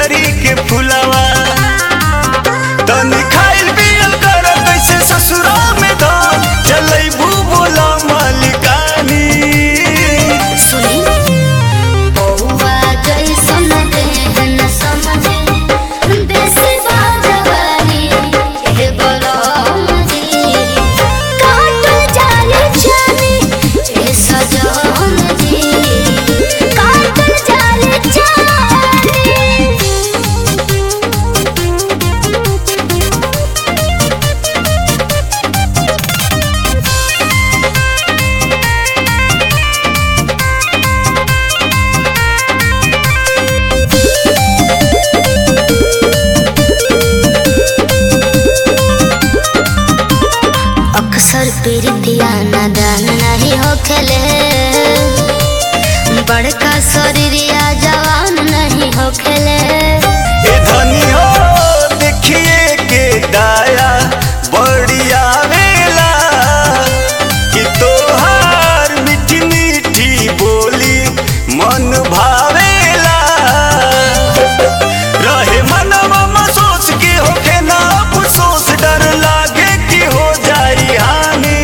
गुलरी के फुलावा तनी खाइल पियल कर कैसे ससुरा में धान चलै बोला मालिकानी सुनी बउआ जैसन देहन समझे देसी बाजवारी हे बलम जी काटल जाले जानी ए सजन जी काटल जाले जानी अक्सर प्रीतिया नादान नहीं होखेले बड़का शरीरिया जवान नहीं होखेले ए धनी हो देखिए के दाया बड़ी आवेला कि तोहार मीठी मीठी बोली मन भावेला रहे मनवा महसूस की होके ना अफसोस डर लागे कि हो जाई हानि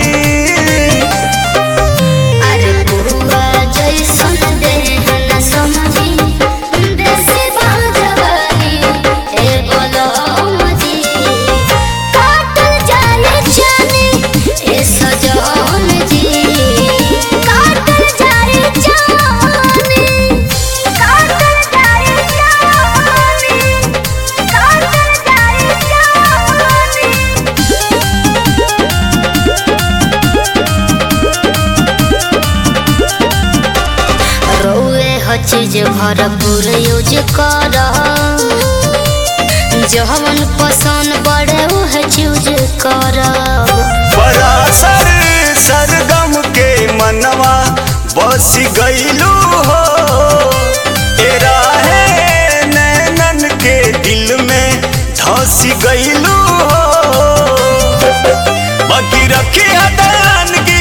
अरे बुआ जैसन देहन समझी देसी बाजवानी ए बोलो जी काटल जाले जानी ए सजन जी काटल जाले जानी काटल जाले जानी काटल जाले जानी रौए ह चीज भरपूर यूज कर जवन पसंद पड़े वह चूज कर परासर सरगम के मनवा बस गईलू हो तेरा है नैनन के दिल में धस गईलू हो बाकी रखी हदान